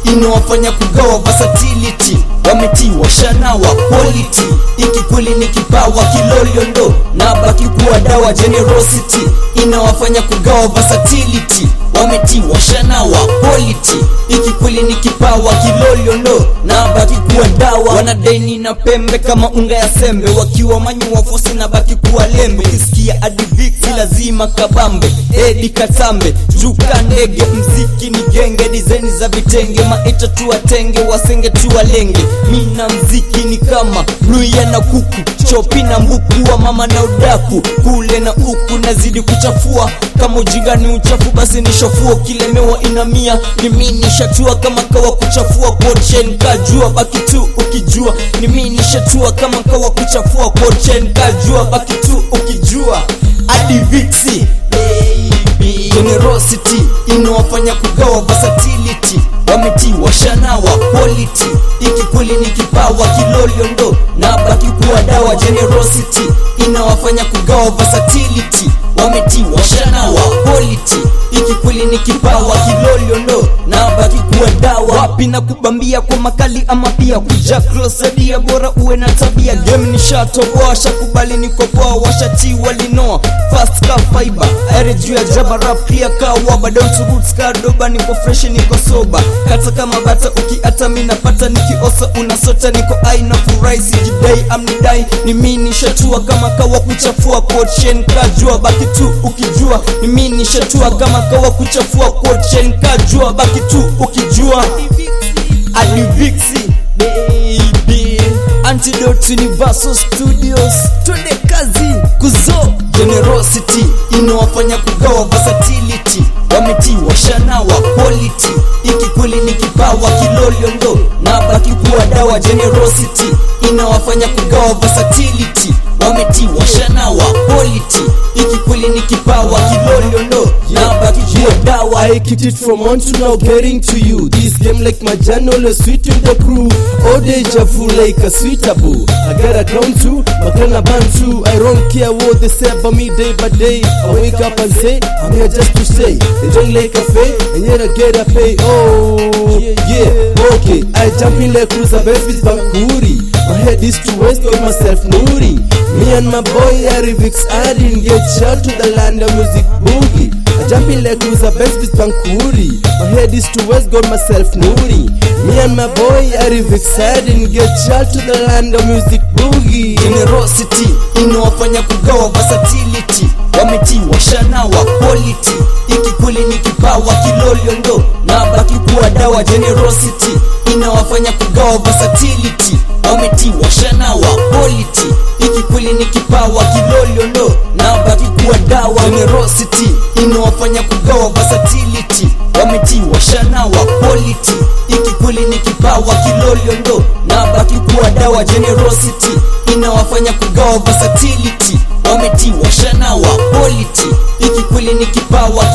inawafanya kugawa versatility wametiwa shanawa quality ikikweli ni kipawa kiloliondo na baki kuwa dawa generosity inawafanya kugawa versatility wametiwa shanawa quality ikikweli ni kipawa kiloliondo na baki kuwa dawa wanadeni na pembe kama unga ya sembe wakiwa manyua fosi na baki kuwa lembe kisikia adiviksi lazima kabambe edi katambe juka ndege mziki ni genge dizaini za vitenge maita tuwatenge wasenge tuwalenge mina mziki ni kama luya na kuku chopi na mbuku wa mama na udaku kule na uku nazidi kuchafua kama ujinga ni uchafu basi ni shofuo kilemewa inamia mimi nishatua kama kawa kuchafua kochen kajua baki tu ukijua mimi nishatua kama kawa kuchafua kochen kajua baki tu ukijua adiviksi baby generosity inawafanya kugawa versatility wametiwa shanawa quality ikikweli ni kipawa kiloliondo na baki kuwa dawa generosity inawafanya kugawa versatility wametiwa shanawa quality ikikweli ni kipawa kiloliondo na baki kuwa dawa wapi na kubambia kwa makali ama pia kuja krosadia bora uwe na tabia game nishatoboa shakubali nikopoa washati walinoa fast ka fiber aere juu ya jaba rap clear ka waba down to roots ka doba niko fresh niko soba kata kama bata ukiata mi napata nikiosa unasota niko aina furahi sijidai amnidai ni mi nishatua kama kawa kuchafua coachen kajua baki tu ukijua ni mi nishatua kama kawa kuchafua coachen kajua baki tu ukijua adiviksi baby antidote universal studios twende kazi kuzo generosity inawafanya kugawa versatility wametiwa shanawa quality ikikweli ni kipawa kiloliondo na baki kuwa dawa generosity inawafanya kugawa versatility wametiwa shanawa quality ikikweli ni kipawa kiloliondo na baki kuwa dawa I kicked it from on to now getting to you. This game like my jam always sweet with the crew. All deja vu like a sweet taboo. I got a crown too, my crown a band too. I don't care what they say about me day by day. I wake up and say, I'm here just to stay. They drink like a fay, and yet I get a pay. Oh, yeah, okay. I jump in like cruiser best with Bankuri. My head is to west, got myself nuri. Me and my boy Arivix, I didn't get shot to the land of music boogie. I jump in like cruiser best with Bankuri. My head is to west, got myself nuri. Me and my boy Arivix, I didn't get shot to the land of music boogie. generosity inawafanya kugawa versatility wametiwa shanawa quality ikikweli ni kipawa kiloliondo na baki kuwa dawa generosity inawafanya kugawa versatility wametiwa shanawa quality ikikweli ni kipawa kiloliondo na baki kuwa dawa generosity inawafanya kugawa versatility wametiwa shanawa quality ikikweli ni kipawa kiloliondo na baki kuwa dawa generosity inawafanya kugawa versatility wametiwa shanawa quality ikikweli ni kipawa